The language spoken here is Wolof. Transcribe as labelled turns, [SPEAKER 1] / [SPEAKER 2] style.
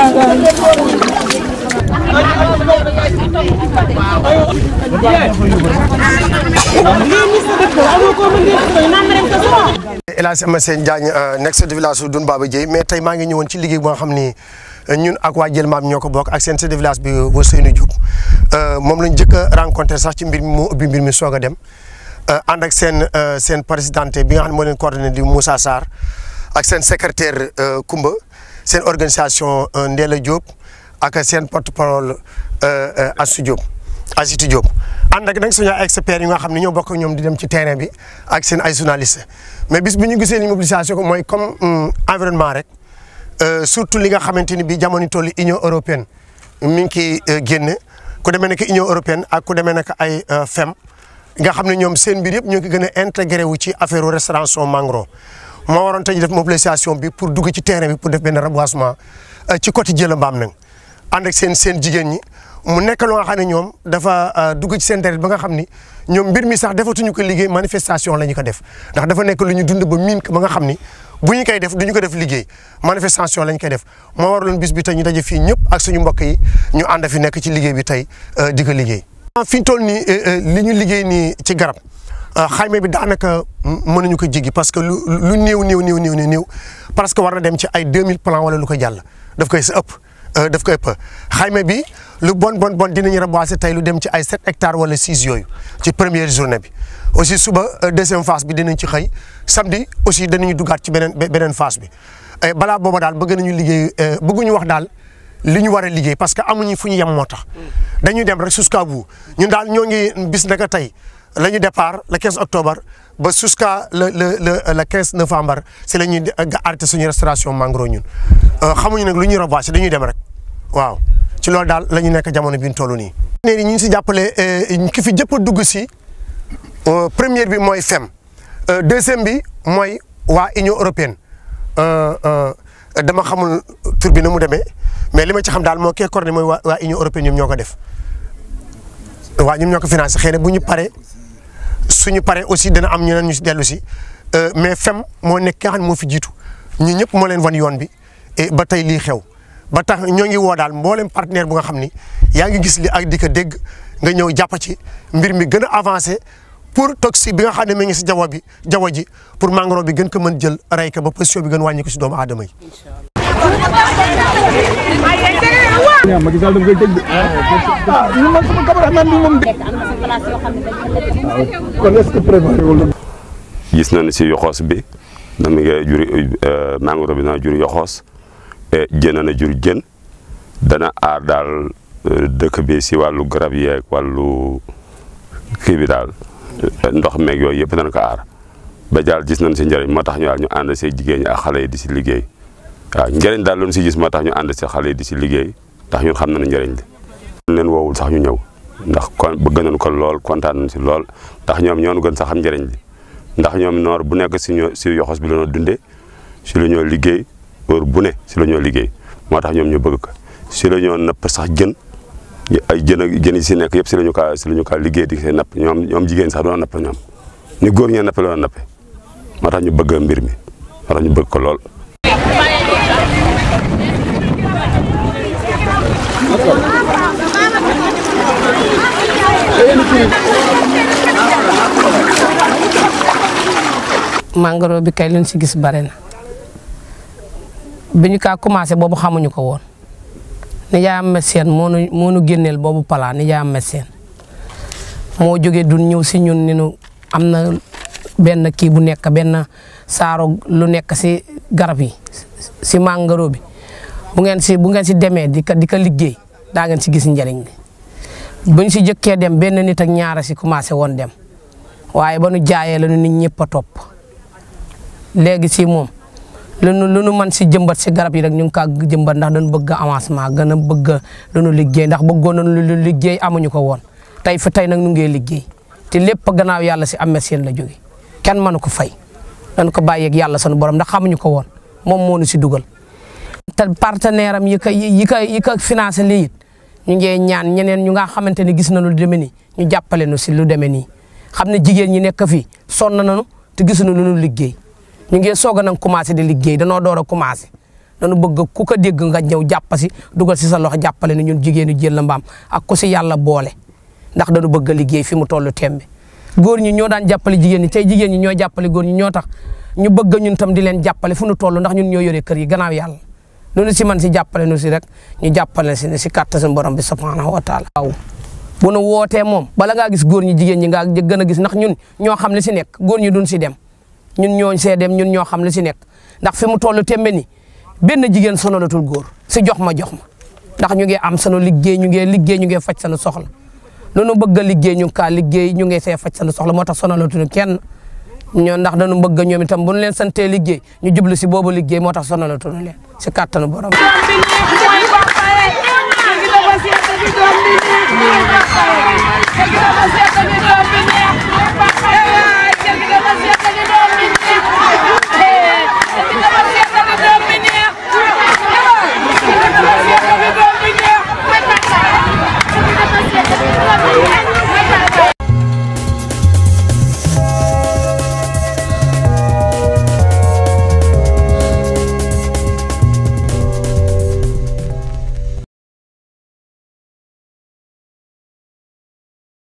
[SPEAKER 1] El Hadj Amathane Diagne nekk chef de village su Doune Baba Dieye mais tey maa ngi ñëwoon ci liggéey boo xam ni ñun ak waa Jël Maam ñoo ko bokk ak seen chef de village bi Ousseynou Diop moom lañ njëkk a rencontré sax ci mbir mi moo ubbi mbir mi soog a dem ànd ak seen seen présidente bi nga xam ne moo leen coordonné di Moussa Sarr ak seen secrétaire Koumba seen organisation Ndéla Diop ak seen porte parole Assou Diop Asitou Diop ànd ak nag suñu experts yi nga xam ne ñoo bokk ñoom di dem ci terrain bi ak seen ay journalistes mais bis bu ñu gisee ni mobilisation ko mooy comme environnement rek surtout li nga xamante ni bii jamono toll Union européenne mi ngi ciy génne ku demee nekk Union européenne ak ku demee nekk ay FEM nga xam ne ñoom seen mbir yëpp ñoo ngi gën a intégré wu ci affaire restauration Mangoro moo waroon tey def mobilisation bi pour dugg ci terrain bi pour def benn reboisement ci côté Jëla Mbaam nag ànd ak seen seen jigéen ñi. mu nekk loo xam ne ñoom dafa dugg ci seen deret ba nga xam ni ñoom mbir mi sax defatuñu ko liggéey manifestation la ñu ko def ndax dafa nekk lu ñu dund ba miin ba nga xam ni bu ñu koy def du ñu ko def liggéey manifestation la ñu koy def moo waraloon bis bi tey ñu daje fii ñëpp ak suñu mbokk yi ñu ànd fi nekk ci liggéey bi tey di ko liggéey. fi ñu toll nii li ñu liggéey nii ci garab xayma bi daanaka mënuñu ko jéggi parce que lu lu néew néew néew néew néew parce que war na dem ci ay 2000 plans wala lu ko jàll daf koy sa ëpp. daf koy ëpp xayma bi lu bon bon bon dinañu reboiser tey lu dem ci ay 7 hectares wala 6 yooyu ci première journée bi aussi suba deuxième phase bi dinañ ci xëy samedi aussi danañu duggaat ci beneen beneen phase bi balaa booba daal bëgg nañu liggéey bëgguñu wax daal li ñu war a liggéey parce que amuñu fu ñu yem moo tax. dañuy dem rek jusqu'à bout ñun daal ñoo ngi bis naka tey la ñu départ le 15 octobre ba jusqu'à le le le le 15 novembre si la ñuy arrêté suñu restauration Mangoro ñun xamuñu nag lu ñuy reboiser dañuy dem rek waaw ci loolu daal la ñu nekk jamono bi ñu toll nii. ñu ngi si jàppale ki fi jëpp a dugg si première bi mooy FEM deuxième bi mooy waa Union européenne dama xamul tur bi na mu demee mais li ma ci xam daal moo kee coordonné mooy waa waa Union européenne ñoom ñoo ko def waa ñoom ñoo ko financé xëy na bu ñu paree suñu paree aussi dana am ñeneen ñu si dellu si mais FEM moo nekk ki nga xam ne moo fi jiitu ñu ñëpp moo leen wan yoon bi et ba tey lii xew. ba tax ñoo ngi woo daal mboolem partenaire bu nga xam ni yaa ngi gis li ak di ko dégg nga ñëw jàpp ci mbir mi gën a avancé pour toxique bi nga xam ne mi ngi si jaww bi jaww ji pour Mangoro bi gën ko mën jël rey ko ba position bi gën wàññi ko si doomu aadama yi.
[SPEAKER 2] Macky Sall daf koy tëj de. ah man sama cameraman bi moom. kon est-ce que préparé wul
[SPEAKER 3] gis nañu si yoxoos bi dama ngi jur Mangoro bi dana jur yoxoos. jën na jur jën dana aar daal dëkk bi si wàllu garab yeeg wàllu kii bi daal ndox meeg yooyu yëpp dana ko aar ba daal gis nañ si njëriñ moo tax ñu daal ñu ànd see jigéen ñi ak xale yi di si liggéey waaw njëriñ daal loolu si gis moo tax ñu ànd si xale yi di si liggéey ndax ñun xam nañ njëriñ li leen woowul sax ñu ñëw ndax kon bëgg nañ ko lool kontaan nañ si lool ndax ñoom ñoo gën sax xam njëriñ li ndax ñoom noor bu nekk si ñoo si yoxos bi la ñoo dundee si la ñoo liggéey heure bu ne si la ñoo liggéey moo tax ñoom ñu bëgg ko si la ñoo napp sax jën ay jën ak jën yi si nekk yëpp si la ñu kaa si la ñu kaa liggéey di see napp ñoom ñoom jigéen sax doon napp ñoom ni góor ñee nappe la doon nappe moo tax ñu bëgg mbir mi moo tax ñu bëgg ko lool.
[SPEAKER 4] Mangoro bi kay leen si gis bare na. bi ñu kaa commencé boobu xamuñu ko woon nijaayam médecin moo nu moo nu génneel boobu palaa nijaayam médecin moo jógee dun ñëw si ñun ni nu am na benn kii bu nekk benn saaro lu nekk si garab yi si Mangoro bi bu ngeen si bu ngeen si demee di ko di ko liggéey daa ngeen si gis njëriñ li bu ñu si jëkkee dem benn nit ak ñaara si commencé woon dem waaye ba nu jaayee la nu nit ñëpp a topp léegi si moom lu nu lu nu mën si jëmbat si garab yi rek ñu ngi kaa jëmbat ndax dañu bëgg avancement gën a bëgg lu nu liggéey ndax bëggoon nañu lu liggéey amuñu ko woon tey fi tey nag nu ngee liggéey te lépp gannaaw yàlla si am seen la jóge kenn mënu ko fay dañ ko bàyyeeg yàlla sunu borom ndax xamuñu ko woon moom moo nu si dugal. te partenaire am yi ko yi ko yi ko financé lii it ñu ngi ñaan ñeneen ñu nga xamante ne gis nañu lu demee nii ñu jàppale nu si lu demee nii xam ne jigéen ñi nekk fii sonn nañu te gisuñu lu nu liggéey. ñu ngi soog a nag commencé di liggéey danoo door a commencé dañu bëgg ku ko dégg nga ñëw jàpp si dugal si sa loxo jàppale ni ñun jigéenu jël la mbaam ak ku si yàlla boole ndax dañu bëgg a liggéey fi mu tollu tembe góor ñi ñoo daan jàppale jigéen ñi tey jigéen ñi ñoo jàppale góor ñi ñoo tax ñu bëgg ñun tam di leen jàppale fu nu toll ndax ñun ñoo yore kër yi gannaaw yàlla noonu si man si jàppale nu si rek ñu jàppale si ne si kàtta suñu borom bi subhanahu wa taala waaw bu nu wootee moom bala ngaa gis góor ñi jigéen ñi ngaa gën a gis ndax ñun ñoo xam li si nekk góor ñi duñ si dem ñun ñoo see dem ñun ñoo xam li si nekk ndax fi mu toll tembe ni benn jigéen sonalatul góor si jox ma jox ma ndax ñu ngi am sunu liggéey ñu ngi liggéey ñu ngi faj sunu soxla noonu bëgg a liggéey ñu kaa liggéey ñu ngi see faj sunu soxla moo tax sonalatuñu kenn ñoo ndax dañu bëgg ñoom itam bu ñu leen santee liggéey ñu jublu si boobu liggéey moo tax sonalatuñu leen si kàttanu borom
[SPEAKER 5] Thank you.